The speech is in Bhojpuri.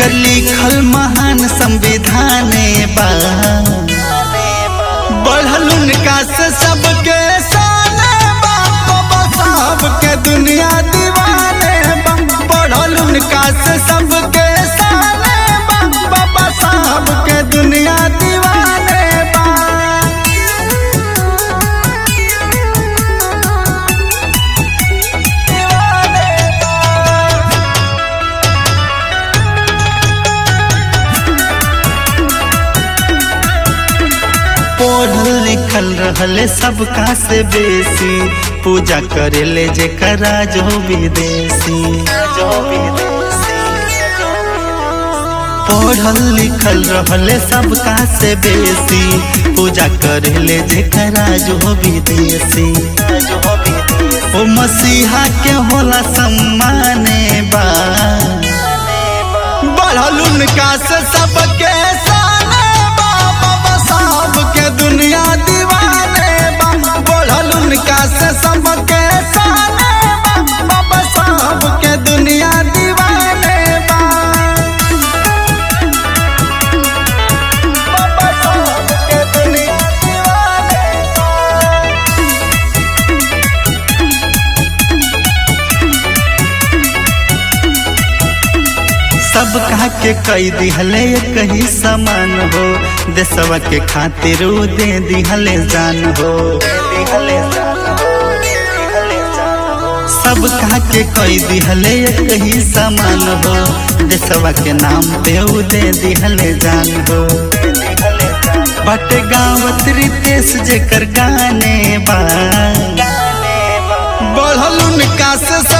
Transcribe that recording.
जेकर लिखल महान संविधान बा बढ़ल उनका से सबके साले बा बाबा साहब के दुनिया दीवाने बा बढ़ल उनका से सबके साले बा बाबा साहब के दुनिया दीवाने बा पढ़ल लिखल रहले सबका से बेसी पूजा करेले जेकरा जो विदेशी पढ़ल लिखल रहले सबका से बेसी पूजा करेले जेकरा जो विदेशी ओ मसीहा के होला सम्माने बा बढ़ल उनका से सबके साले बा बाबा साहब के दुनिया दीवाने बा बढ़ल उनका से सबके साले बा बाबा साहब के दुनिया दीवाने बा बाबा साहब के दुनिया दीवाने बा सब कहा के कई दिहले कही समान हो देशवा के खातिर उ दे दिहले जान हो सब कहा के कई दिहले कही समान हो देशवा के नाम पे उ दे दिहले जान हो बट गावत रितेश जेकर गाने बा बढ़ल उनका से